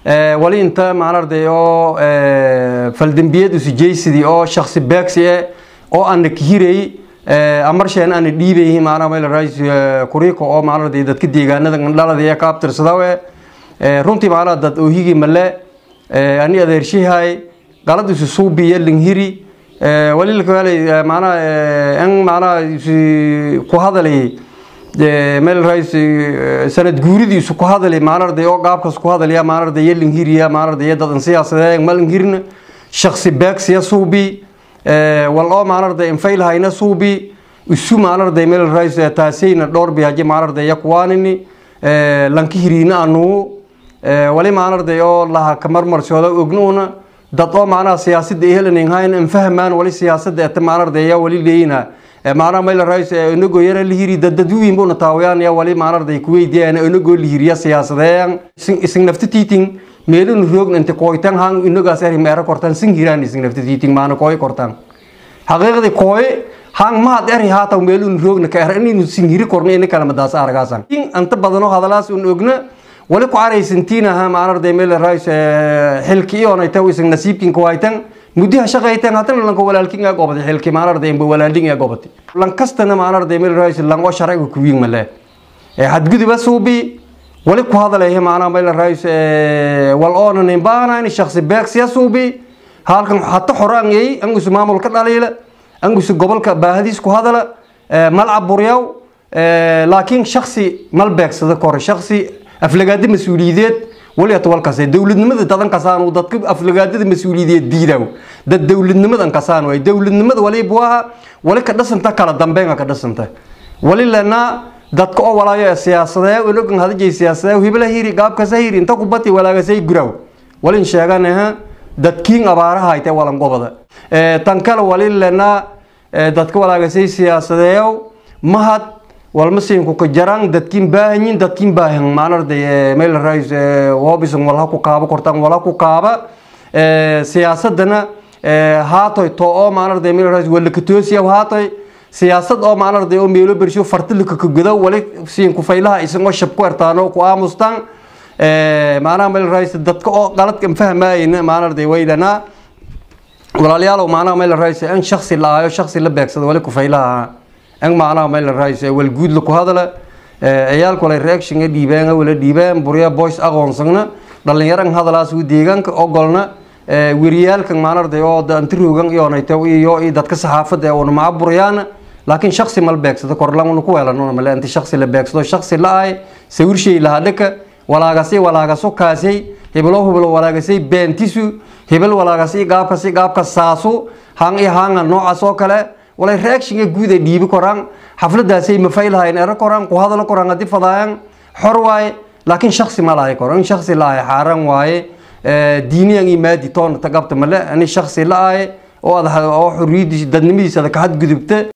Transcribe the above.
wali inta maanarday oo faldambiyad usujaysidii oo shaksi beegsi e oo ana kahirayy amarsheen ana dhiibayhi maanaa meel rais kuriiko oo maanarday dadka deegaanada dhalada ee ka abtirsadawe runtii maanaa dad oohigii male ani adeershihay qalad isu suubiya linghiri wali lakawaalay maanaa en maanaa ku hadalay meel rais sanad guuridiisu ku hadalay maanarday oo qaabkaas ku hadalaya maanarday iyo linghiriya maanarday dadan siyaasadee malinghirna shaksi beegsiya suubi wal oo maanarday infaylhayna suubi isu maanarday meel rais taasayna dhowr bihaje maanarday yakuwaanini lankihiriina anuu wali maanarday oo laha kamarmarsooda ognuuna dad oo macnaha siyaasada ehelaninhayn infahmaan wali siyaasada eta maanarday yaa wali leeyina macnaha meel rais inagoo yara lihiri dadadwiin buna taawayaan yaa wali maanarday kuweydiyan inagoo lihiriya siyaasadeeyan ising naftatiiting meelun roogn inta kooytan hang inagaas eri meera kortan sing hiraan ising naftatiiting maana kooy kortan xaqiiqdi kooy hang mahad eri haataw meelun roogna ka er inaynu sing hiri korna ina kalamadaas aragaasan anta badano hadalaas un ogna wali ku caraysantiinaha maanarday meel rais xilki ionayta ising nasiibkin kuwaytan muddaha shaqaytan hatana lanka walaalkin ee gobati xilki maanarday imba walaalin ee gobati lankastana maanarday meel rais lango sharciga kuwiin male hadguduba suubi wali ku hadalaya maanaa meel rais wal oona nimbaana in shaksi beegsiya suubi halkan hata xoraangay angusu maamulka dhaliila angusu gobolka baahadiis ku hadala malcab buryaw laakiin shaksi mal beegsada kore shaksi aflagaada mas-uuliyadeed wali ata walkaas dowladnimada dadan kasaan dadka aflagaadada mas-uuliyadeed diidaw dad dowladnimadan kasaan way dowladnimada wali buaha wali ka dhasanta kala dambeynga ka dhasanta wali lenaa dadka oo walaayo ee siyaasadee inogan hadajay siyaasadee hibla hiri gaabkasa hiri inta kubati walaagasay guraw walin sheeganaha dadkiin abaaraha ayte walan gobada tan kale wali lenaa dadka walaagasay siyaasadeeyow mahad walmasiinku ka jaraan dadkiin baahanyin dadkiin baahan maanarday meel rais wobisan walha ku kaaba kortaan walha ku kaaba siyaasadana haatoy to oo maanarday meel rais walakatoosiya haatoy siyaasad oo maanarday oo meelo bersho fartilika ka godo wali siin ku faylaha isagoo shab ku ertaano ku aamustaan maanaha meel rais dadka oo qaladkan fahmaayna maanarday waydanaa walaalayaalow maanaha meel rais in shaksi la aayo shaksi la beegsado wali ku faylaha ang macnaha meel rais wal guud la ku hadala ciyaalku wala reaction ga dhiibeen wala dhiibeen burya boys aqoonsagna dhalinyaran hadalaas uu deegaanka ogolna weriyaalkan maanarday oo antiroogan iyo nayto iyo dadka saxaafada ee una macaburayaan laakiin shaksi mal beegsado korlan ku weelano male inta shaksi la beegsado shaksi la ay sawir shay la hadhaka walaagasay walaagaso kaasay hebelo hebelo walaagasay beentisu hebel walaagasay gaabkasi gaabka saasu hang iyo hanga noocaas oo kale walay reactionga guud ay dhiibi koraan xafladaasay mafaylahayn ero koraan ku hadalo koraan haddii fadaayaan xor waaye laakiin shaksi ma lahay koro in shaksi la ahay xaaraan waaye diiniyan iyo maadi toona tagabta male ani shaksi la ahay oo ad oo xorriyadiisa dadnimadiisa ada ka xadgudubta